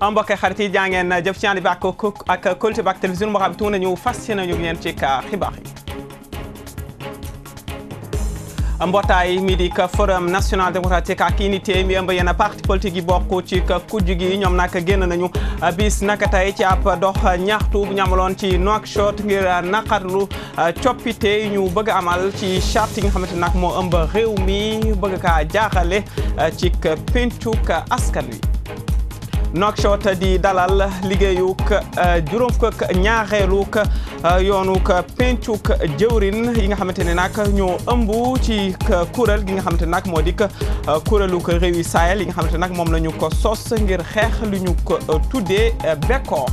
mbokk xarit yi jaa ngeen jëf ci ànd bi ak ak Kóolute bi ak télévision boo xam ne tuuti nañu fas yéene ñu ngeen ci xibaar yi. mbootaay mi di forum national démocratique ak unité mi ëmb yenn parti politique yi bokk ci kujj gi ñoom nag génn nañu bis naka tey ci ab dox ñaxtu bu ñu amaloon ci Nouakchott ngir naqarlu coppite ñu bëgg amal ci charte yi nga xamante nag moo ëmb réew mi bëgg kaa jaaxale ci pencuk askan wi. Nouakchott di dalal liggéeyuk juróom fukk ñaareeluk yoonuk pencuk jëwrin yi nga xamante ne nag ñoo ëmb ci kuréel gi nga xamante nag moo di kuréeluk réewi Sahel yi nga xamante nag moom la ñu ko sos ngir xeex lu ñu ko tuddee bekkoor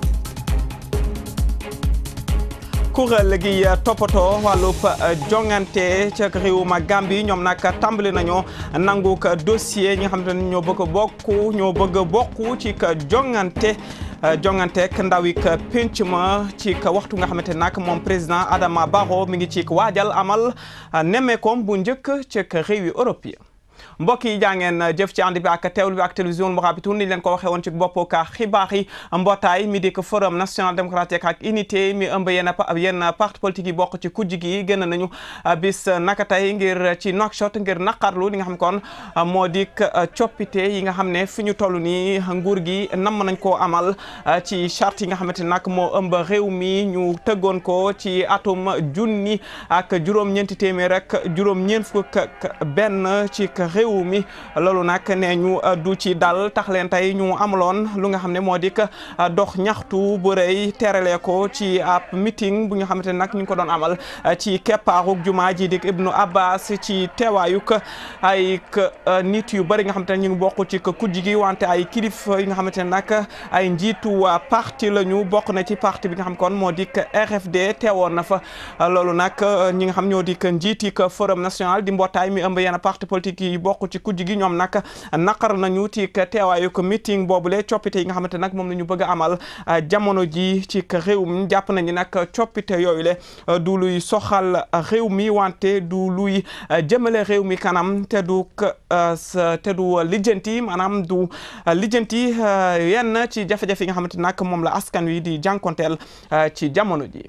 kuréel gi toppatoo wàllub jongante ca réewum Gambie ñoom nag tàmbali nañoo nangu dossier ñi nga xamante ne ñoo bëgg bokk ñoo bëgg bokk ci jongante jonganteek ndaw yi penc ma ci waxtu nga xamante nag moom président Adama Barrow mi ngi ci waajal amal nemmeekoom bu njëkk ci réewi Europe yi mbokk yi jàngeen jëf ci ànd bi ak teewlu bi ak télévision Mourabitoun ni leen ko waxee woon ci bopp ka xibaar yi mbootaay mi di ko forum national démocratique ak unité mi ëmb yenn yenn parti politique yi bokk ci kujj gi gën nañu bis naka tey ngir ci Nouakchott ngir naqarlu li nga xam kon moo di coppite yi nga xam ne fi ñu toll nii nguur gi namm nañ koo amal ci charte yi nga xamante nag moo ëmb réew mi ñu tëggoon ko ci atum junni ak juróom-ñeenti téeméer ak juróom-ñeent fukk benn ci réew mi loolu nag nee ñu du ci dal tax leen tey ñu amaloon lu nga xam ne moo di dox ñaxtu bu rëy terale ko ci ab meeting bu nga xamante ne nag ñu ngi ko doon amal ci keppaaruk jumaa ji di Ibnu Abbas ci teewaayuk ay nit yu bëri nga xamante ne ñu ngi bokk ci kujj gi wante ay kilif yi nga xamante ne nag ay njiitu parti la ñu bokk na ci parti bi nga xam kon moo di RFD teewoon na fa loolu nag ñi nga xam ñoo di njiiti forum national di mbootaay mi ëmb yenn parti politique yi bokk ci kujj gi ñoom nag naqar nañu ci teewaayu ko meeting boobule coppite yi nga xamante nag moom la ñu bëgg a amal jamono ji ci réew mi jàpp nañu nag coppite yooyu le du luy soxal réew mi wante du luy jëmale réew mi kanam te du te du lijjanti maanaam du lijjanti yenn ci jafe-jafe yi nga xamante nag moom la askan wi di jànkonteel ci jamono ji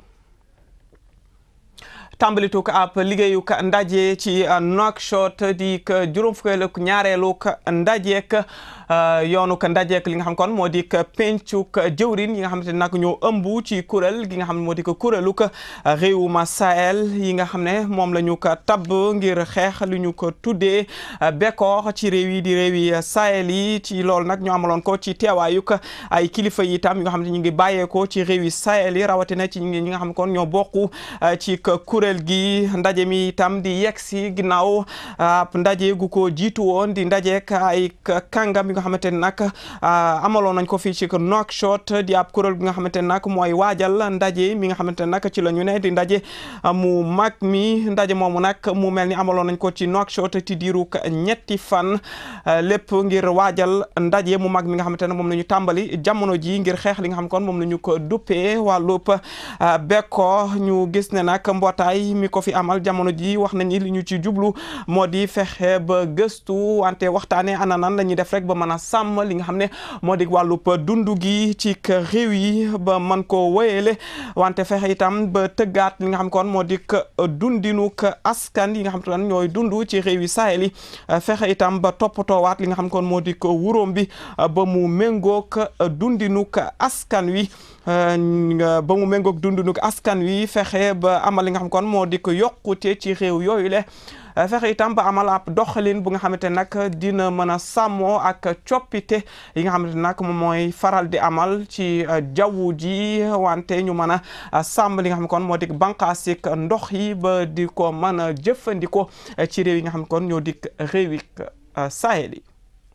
tàmbalituk ab liggéeyuk ndaje ci Nouakchott di juróom fukkeeluk ñaareeluk ndajeek yoonuk ndajeek li nga xam kon moo di pencuk jëwrin yi nga xamante ne nag ñoo ëmb ci kuréel gi nga xam ne moo di kuréeluk réewuma Sahel yi nga xam ne moom la ñu ko tabb ngir xeex lu ñu ko tuddee bekkoor ci réew yi di réew yi Sahel yi ci loolu nag ñu amaloon ko ci teewaayuk ay kilifa yi itam yi nga xam ne ñu ngi bàyyeekoo ci réew yi Sahel yi rawatina ci ñi nga xam ne kon ñoo bokk ci kuréel gi ndaje mi itam di yegg si ginnaaw ndaje gu ko jiitu woon di ndajeek ay kàngam yi nga xamante ne nag amaloon nañ ko fii ci Nouakchott di ab kuréel gi nga xamante ne nag mooy waajal ndaje mi nga xamante ne nag ci la ñu ne di ndaje mu mag mi ndaje moomu nag mu mel ni amaloon nañ ko ci Nouakchott ci diiru ñetti fan lépp ngir waajal ndaje mu mag mi nga xamante ne moom la ñu tàmbali jamono ji ngir xeex li nga xam kon moom la ñu ko duppee wàllub bekko ñu gis ne nag mbootaay mi ko fi amal jamono ji wax nañu li ñu ci jublu moo di fexe ba gëstu wante waxtaanee ana nan la ñuy def rek ba mën a sàmm li nga xam ne moo di wàllub dund gi ci réew yi ba mën koo wéyale wante fexe itam ba tëggaat li nga xam kon moo di dundinuk askan yi nga xam te ne ñooy dund ci réew yi Sahel yi fexe itam ba toppatoowaat li nga xam kon moo di wuróom bi ba mu méngoog dundinuk askan wi ba mu méngoog dundinuk askan wi fexe ba amal li nga xam kon moo di ko yokkute ci réew yooyu le fexe itam ba amal ab doxalin bu nga xamante nag dina mën a sàmmoo ak coppite yi nga xamante nag moom mooy faral di amal ci jaww ji wante ñu mën a sàmm li nga xam kon moo di bànqaasik ndox yi ba di ko mën a jëfandikoo ci réew yi nga xam kon ñoo di réew yi Sahel yi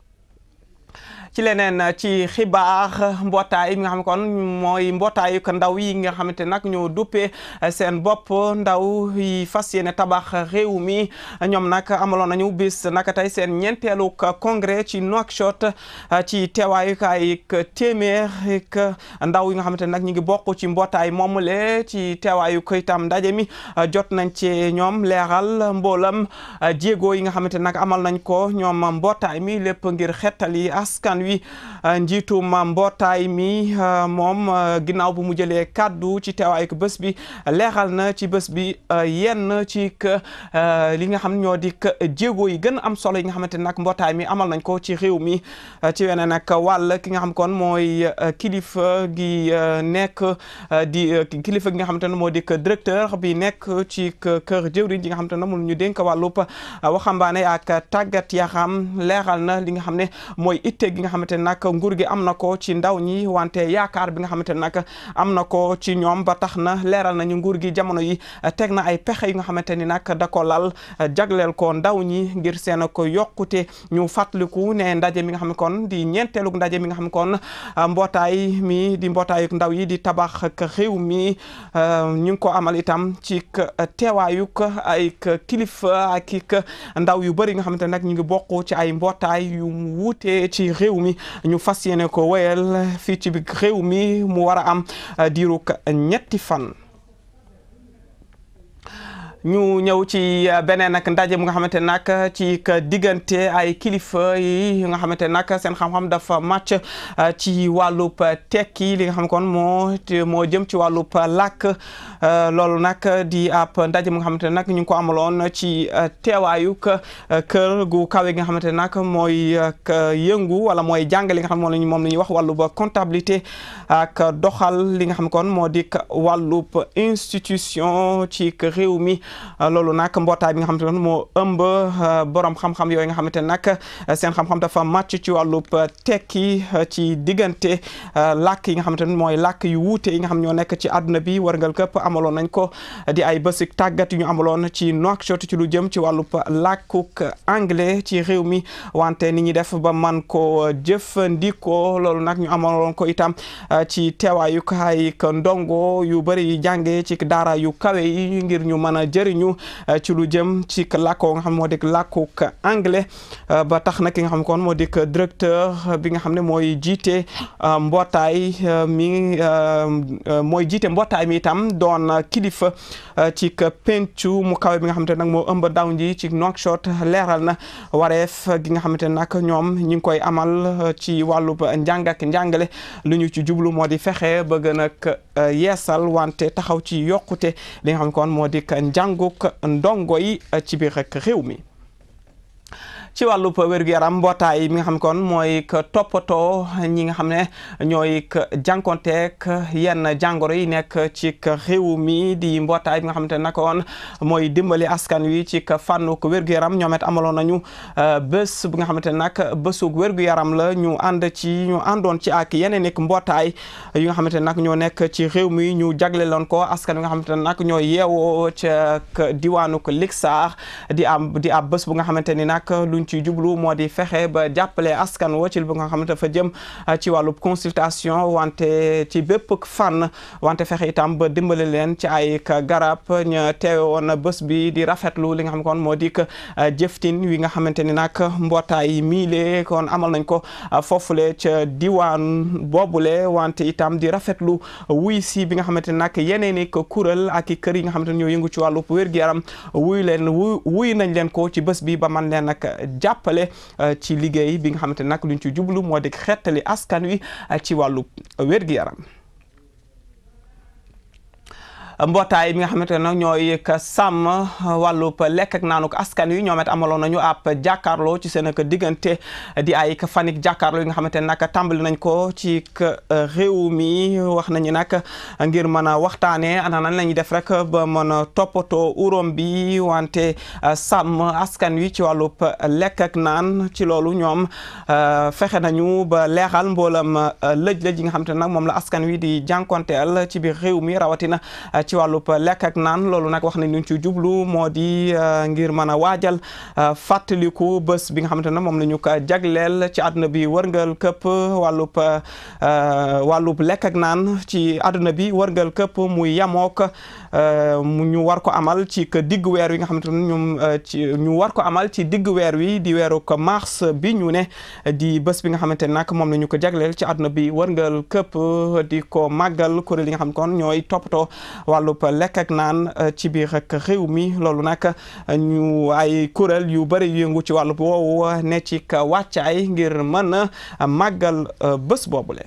ci leneen ci xibaar mbootaay nga xam kon mooy mbootaayu ndaw yi nga xamante nag ñoo duppee seen bopp ndaw yi fas yéene tabax réew mi ñoom nag amaloon nañu bis naka tey seen ñeenteelu congrès ci Nouakchott ci teewaayu ay téeméer ndaw yi nga xamante nag ñu ngi bokk ci mbootaay moomule ci teewaayu ko itam ndaje mi jot nañ ci ñoom leeral mboolam jéego yi nga xamante nag amal nañ ko ñoom mbootaay mi lépp ngir xettali askan askan wi njiitum mbootaay mi moom ginnaaw bu mu jëlee kàddu ci teewaay ko bés bi leeral na ci bés bi yenn ci li nga xam ñoo di jéego yi gën am solo yi nga xamante nag mbootaay mi amal nañ ko ci réew mi ci weneen nag wàll ki nga xam kon mooy kilifa gi nekk di kilifa gi nga xamante ne moo di directeur bi nekk ci kër jëwriñ ji nga xamante ne moom ñu dénk wàllub waxambaane ak tàggat yaram leeral na li nga xam ne mooy itte gi nga xamante ne nag nguur gi am na ko ci ndaw ñi wante yaakaar bi nga xamante ne nag am na ko ci ñoom ba tax na leeral nañu nguur gi jamono yi teg na ay pexe yi nga xamante ni nag da ko lal jagleel ko ndaw ñi ngir seen ko yokkute ñu fàttaliku ne ndaje mi nga xam ne kon di ñeenteelu ndaje mi nga xam ne kon mbootaay mi di mbootaayu ndaw yi di tabax ak réew mi ñu ngi ko amal itam ci teewaayuk ay kilifa ak ndaw yu bëri nga xamante nag ñu ngi bokk ci ay mbootaay yu wuute ci réew mi ñu fas yéene ko wéyal fii ci biir réew mi mu war a am diiruk ñetti fan ñu ñëw ci beneen nag ndaje mu nga xamante nag ci diggante ay kilifa yi nga xamante nag seen xam-xam dafa màcc ci wàllub tekki li nga xam kon moo moo jëm ci wàllub làkk loolu nag di ab ndaje mu nga xamante nag ñu ngi ko amaloon ci teewaayu kër gu kawe gi nga xamante nag mooy yëngu wala mooy jàngale li nga xam moom la moom la ñuy wax wàllub comptabilité ak doxal li nga xam kon moo di wàllub institution ci réew mi loolu nag mbootaay bi nga xamante ne moo ëmb borom xam-xam yooyu nga xamante ne nag seen xam-xam dafa màcc ci wàllub tekki ci diggante làkk yi nga xamante ne mooy làkk yu wuute yi nga xam ñoo nekk ci àdduna bi warngal këpp amaloon nañ ko di ay bésik tàggat yu ñu amaloon ci Nouakchott ci lu jëm ci wàllub làkkuk anglais ci réew mi wante ni ñuy def ba man ko jëfandikoo loolu nag ñu amaloon ko itam ci teewaayu ay ndongo yu bëri yu jàngee ci daara yu kawe yi ngir ñu mën a jëriñu ci lu jëm ci làkkoo nga xam moo dik làkkuk anglais ba tax na ki nga xam kon moo dik directeur bi nga xam ne mooy jiite mbootaay mi mooy jiite mbootaay mi itam doon kilifa ci pencu mu kawe bi nga xamante nag moo ëmb daw ji ci Nouakchott leeral na wareef gi nga xamante nag ñoom ñi ngi koy amal ci wàllub njàng ak njàngale lu ñu ci jublu moo di fexe ba gën a yeesal wante taxaw ci yokkute li nga xam kon moo di njànguk ndongo yi ci biir rek réew mi ci wàllub wér-gu-yaram mbootaay mi nga xam kon mooy toppatoo ñi nga xam ne ñooy jànkonteek yenn jàngoro yi nekk ci réew mi di mbootaay bi nga xamante ne nag woon mooy dimbali askan wi ci fànnuk wér-gu-yaram ñoom it amaloon nañu bés bi nga xamante ne nag bésug wér-gu-yaram la ñu ànd ci ñu àndoon ci ak yeneen ik mbootaay yi nga xamante ne nag ñoo nekk ci réew mi ñu jagleloon ko askan wi nga xamante ne nag ñoo yeewoo ca diwaanuk Lixaar di am di ab bés bu nga xamante ni nag luñ ci jublu moo di fexe ba jàppale askan wo ci bu nga xamante dafa jëm ci wàllub consultation wante ci bépp fànn wante fexe itam ba dimbale leen ci ay garab ñu teewe woon bés bi di rafetlu li nga xam kon moo di jëftin wi nga xamante ni nag mbootaay miile kon amal nañ ko foofule ca diwaan boobule wante itam di rafetlu wuy si bi nga xamante ni nag yeneen i kuréel ak i kër yi nga xamante ni ñoo yëngu ci wàllub wér-gu-yaram wuy leen wuy nañ leen ko ci bés bi ba man leen nag jàppale ci liggéey bi nga xamante nag luñ ci jublu moo di xettali askan wi ci wàllu wér-gi-yaram mbootaay bi nga xamante ne nag ñooy ka sàmm wàllub lekk ak naanuk askan wi ñoom it amaloon nañu ab jàkkaarloo ci seen ak diggante di ay fanik jàkkaarloo yi nga xamante ne nag tàmbali nañ ko ci réew mi wax nañu nag ngir mën a waxtaanee ana nan la ñuy def rek ba mën a toppatoo uróom bi wante sàmm askan wi ci wàllub lekk ak naan ci loolu ñoom fexe nañu ba leexal mboolam lëj-lëj yi nga xamante ne nag moom la askan wi di jànkonteel ci biir réew mi rawatina ci wàllub lekk ak naan loolu nag wax nañ ñu ci jublu moo di ngir mën a waajal fàttaliku bés bi nga xamante ne moom la ñu ko jagleel ci àdduna bi wërngal këpp wàllub wàllub lekk ak naan ci àdduna bi wërngal këpp muy yamook mu ñu war ko amal ci digg weer wi nga xamante ne ñoom ci ñu war ko amal ci digg weer wi di weeru ko mars bi ñu ne di bés bi nga xamante ne nag moom la ñu ko jagleel ci àdduna bi wërngal këpp di ko màggal kuréel yi nga xam kon ñooy toppatoo wàllub lekk ak naan ci biir ak réew mi loolu nag ñu ay kuréel yu bëri yëngu ci wàllub woowu ne ci wàccaay ngir mën a màggal bés boobule.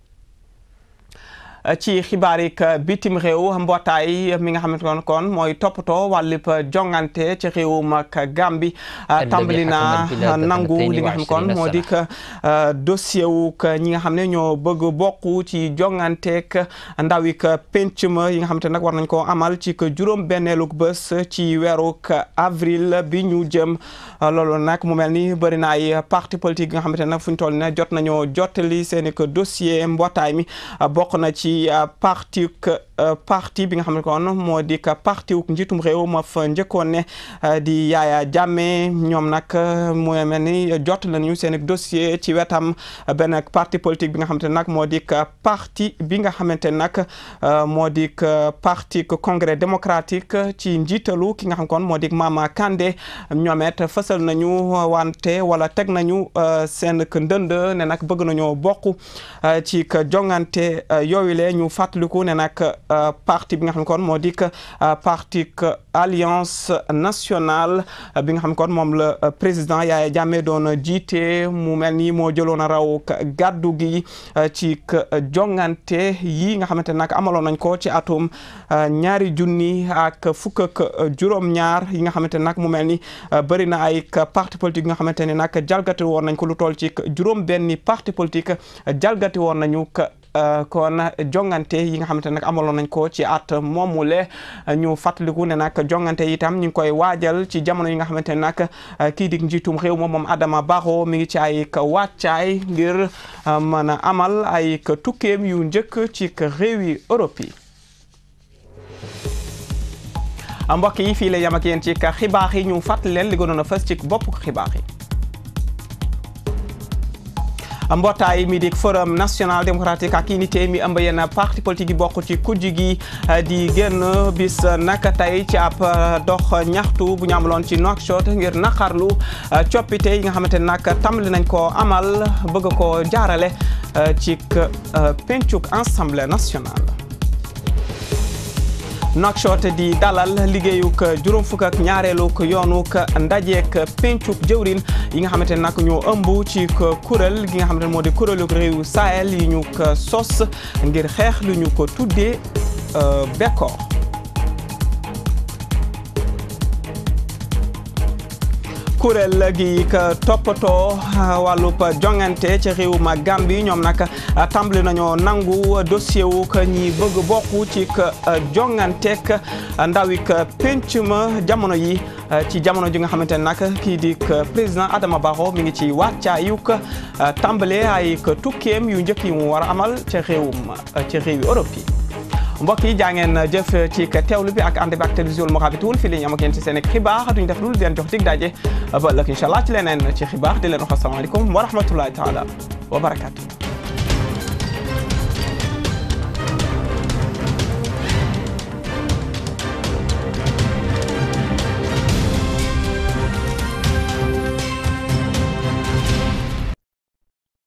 ci xibaar yi bitim réew mbootaay mi nga xamante ne kon mooy toppatoo wàllub jongante ci réewum ak Gàmbi tàmbali na nangu li nga xam kon moo di dossier wu ñi nga xam ne ñoo bëgg bokk ci jonganteek ndaw yi penc ma yi nga xamante nag war nañ koo amal ci juróom benneeluk bés ci weeruk avril bi ñu jëm loolu nag mu mel ni bëri na ay parti politique yi nga xamante nag fu ñu toll ne jot nañoo jottali seen i dossier mbootaay mi bokk na ci parti parti bi nga xam ne kon moo di parti wu njiitum réew ma fa njëkkoon ne di Yaya Jammeh ñoom nag mu mel ni jot nañu seen dossier ci wetam benn parti politique bi nga xamante ne nag moo di parti bi nga xamante ne nag moo di parti congrès démocratique ci njiitalu ki nga xam kon moo di Mama Kandeh ñoomet fësal nañu wante wala teg nañu seen ndënd ne nag bëgg nañoo bokk ci jongante yooyu le ñu fàttaliku ne nag parti bi nga xam ne kon moo di parti alliance nationale bi nga xam ne kon moom la président Yaya Jammeh doon jiite mu mel ni moo jëloon a raw gàddu gi ci jongante yi nga xamante nag amaloon nañ ko ci atum ñaari junni ak fukk ak juróom-ñaar yi nga xamante nag mu mel ni bëri na ay parti politique yi nga xamante ne nag jalgati woon nañ ko lu toll ci juróom benni parti politique jalgati woon nañu kon jongante yi nga xamante nag amaloon nañ ko ci at moomule ñu fàttaliku ne nag jongante itam ñu ngi koy waajal ci jamono yi nga xamante ne nag kii di njiitum réew moom moom Adama Barrow mi ngi ci ay wàccaay ngir mën a amal ay tukkeem yu njëkk ci réewi Europe yi. mbokk yi fii la yam ak yéen ci xibaar yi ñu fàttali leen li gënoon a fës ci bopp xibaar yi. mbootaay mi di forum national démocratique ak unité mi ëmb yenn parti politique yi bokk ci kujj gi di génn bis naka tey ci ab dox ñaxtu bu ñu amaloon ci Nouakchott ngir naqarlu coppite yi nga xamante ne nag tàmbali nañ ko amal bëgg ko jaarale ci pencuk assemblée nationale. Nouakchott di dalal liggéeyuk juróom fukk ak ñaareeluk yoonuk ndajeek pencuk jëwrin yi nga xamante ne nag ñoo ëmb ci kuréel gi nga xamante ne moo di kuréeluk réewu Sahel yi ñu ko sos ngir xeex lu ñu ko tuddee bekkoor kuréel gi toppatoo wàllub jongante ci réew ma Gambie ñoom nag tàmbali nañoo nangu dossier wu ñi bëgg bokk ci jonganteek ndawik penc ma jamono yi ci jamono ji nga xamante ne nag kii di président Adama Barrow mi ngi ci wàccaayuk tàmbale ay tukkeem yu njëkk yi mu war a amal ci réewum ci réewi Europe yi mbokk yi jaa ngeen jëf ci teewlu bi ak ànd bi ak télévision Mourabitoun fii la ñu am ak yéen ci seen xibaar duñ def lu leen jox dig daje ba ëllëg incha allah ci leneen ci xibaar di leen wax asalaamaaleykum wa rahmatullahi taala wa barakaatu.